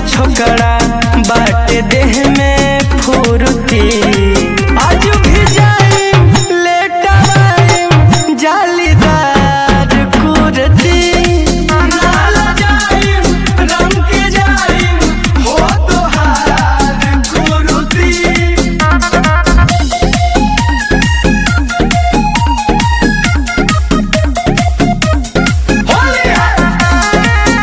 छोकरा बाटे देह में फुर्ती आज भी जाइम लेट आइम जालीदार कुर्ती नाला जाइम रंग के जाइम हो तोहार कुर्ती होली है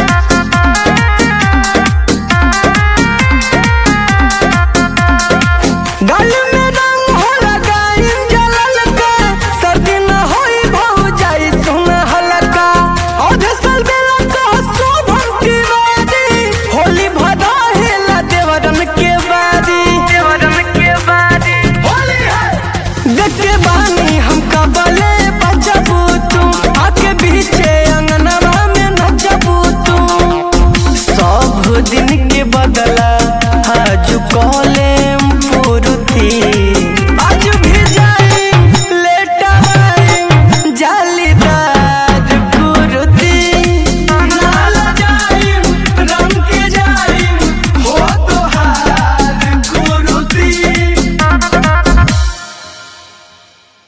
गल में रंग हो लगाइम जलल का सर्दी न होई भौ जाई सुन हलका औध सल बेला का शोभन की बारी होली भदा हेला देवरन के बारी देवरन के बारी होली है देख के बानी हम कबले बजबू तू आके बीचे अंगनवा में नचबू तू सब दिन के